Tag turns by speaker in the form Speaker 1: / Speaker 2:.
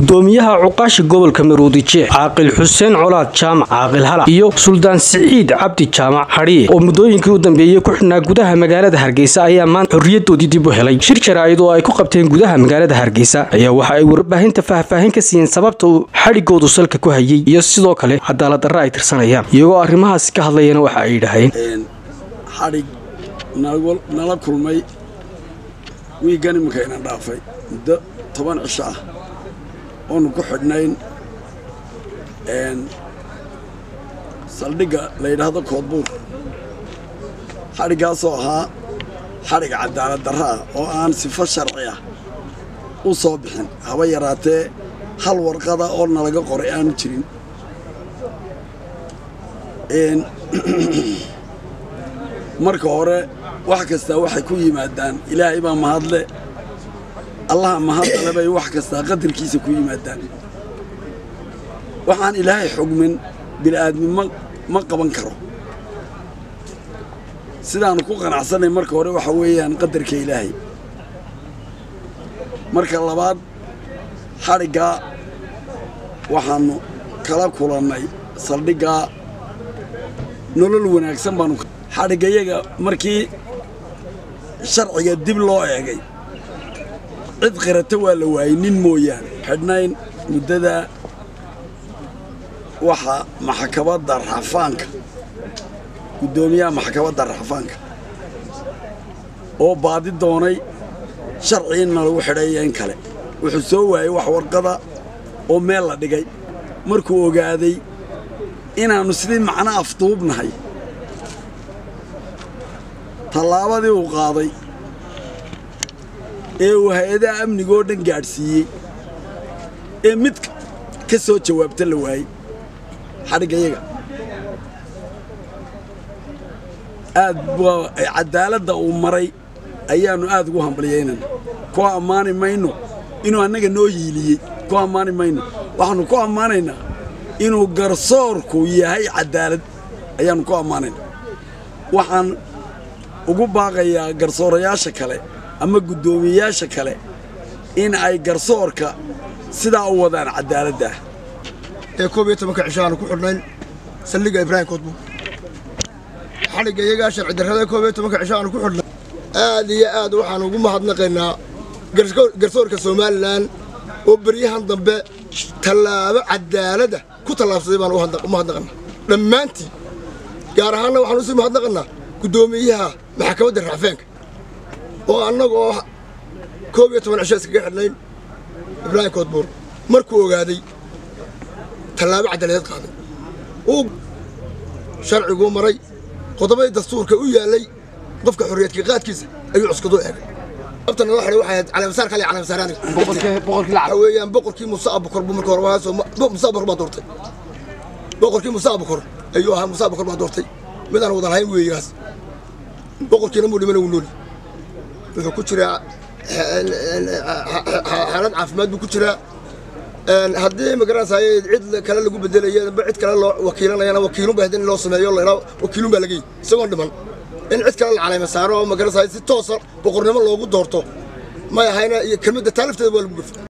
Speaker 1: gudoomiyaha cuqaashi gobolka maruudije caaqil xuseen colaad jaamac caaqil hala iyo suldaan siciid cabdi jaamac hadhiye oo muddooyinkii u dambeeyey ku xidhnaa gudaha magaalada hargeysa ayaa maanta xorriyadoodii dib u helay shir jaraa'id oo ay ku qabteen gudaha magaalada hargeysa ayaa waxa ay warbaahinta faahfaahin ka siiyeen sababta uu xadhigoodu salka ku hayey iyo sidoo kale cadaaladdarra ay tirsanayaan iyagoo arrimahaasi ka hadlayana waxa ay yidhaaheen
Speaker 2: xadhig nala kulmay wiiggan iminka ina dhaafay muddo toban cisho ah oonu ku xidhnayn saldhigga la yidhaahdo koodbuur xadhiggaasoo ahaa xadhig cadaalad darra ah oo aan sifo sharci ah u soo bixin haba yaraatee hal warqada oo nalaga qoray aanu jirin marka hore wax kastaa waxay ku yimaadaan ilaahay baa mahadle allaha mahadale bay wax kastaa qadarkiisa ku yimaadaan waxaan ilaahay xugmin bil'aadmi ma qaban karo sidaannu ku qanacsanay marka hore waxa weeyaan qadarka ilaahay marka labaad xadhiggaa waxaannu kala kulannay saldhiggaa nolol wanaagsan baanu xadhiggayaga markii sharciga dib loo eegay cid qirata waa la waayey nin mooyaane xidhnayn muddada waxa maxkamadda raxafaanka guddoomiyaha maxkamadda raxafaanka oo baadi doonay sharci inna lagu xidhaeyo in kale wuxuu soo waayey wax warqada oo meel la dhigay markuu ogaaday inaannu sidii macno afduubnahay tallaabadii uu qaaday ee uu hay-adaha amnigoo dhan gaadhsiiyey ee mid ka soo jawaabta la waayey xadhiggayaga aad waa caddaaladda uu maray ayaannu aad ugu hambalyaynana ku ammaani mayno inuu annaga noo yiiliyey ku ammaani mayno waxaannu ku ammaanaynaa inuu garsoorku yahay caddaalad ayaannu ku ammaanayna waxaan ugu baaqayaa garsoorayaasha kale ama guddoomiyeyaasha kale in ay garsoorka sidaa u wadaan caddaaladdaah
Speaker 3: ee koob iyo tobanka cisho aanu ku xidhnayn saldhigga ibraahim koodbuur xadhigga iyagaa sharci darrada koob iyo tobanka cisho aanu ku xidhnay aad iyo aad waxaan ugu mahadnaqaynaa garsoorka somalilan oo beryahan dambe tallaabo caddaaladda ku tallaabsaday baan u mahadnaqannaa dhammaantii gaar ahaanna waxaan usii mahadnaqannaa guddoomiyaha maxkamadda raxfeenka oo annaga oo koob iyo toban cisho iskaga xidhnayn ibraahim koodbuur markuu ogaaday tallaabo caddaaladeed qaaday uu sharciguu maray qodobadii dastuurka u yaallay qofka xorriyadka qaadkiisa ayuu cuskaduu eegay abta nala xidhay waxay ahayd calaamasaar kale calaamasaar aniga waxa weeyaan boqorkii muuse abukor buu marka hore waasoo muuse abukor baa doortay boqorkii muuse abukor ayuu ahaa muuse abukor baa doortay midaan wada lahayn weeyaas boqorkiina muu dhimana wuu nooli wuxuu ku jiraa xaalad caafimaad buu ku jiraa haddii magaranaysaay cid kale lagu bedelaya cid kale loo wakiilanayana wakiilun baa in loo sameeyo laydhaa wakiilun baa lagey isagoon dhiman in cid kale la caleema saaro oo magaranaysaay si toosa boqornimo loogu doorto may ahayna iyo kelmadda taalifteeda waa lagu gafa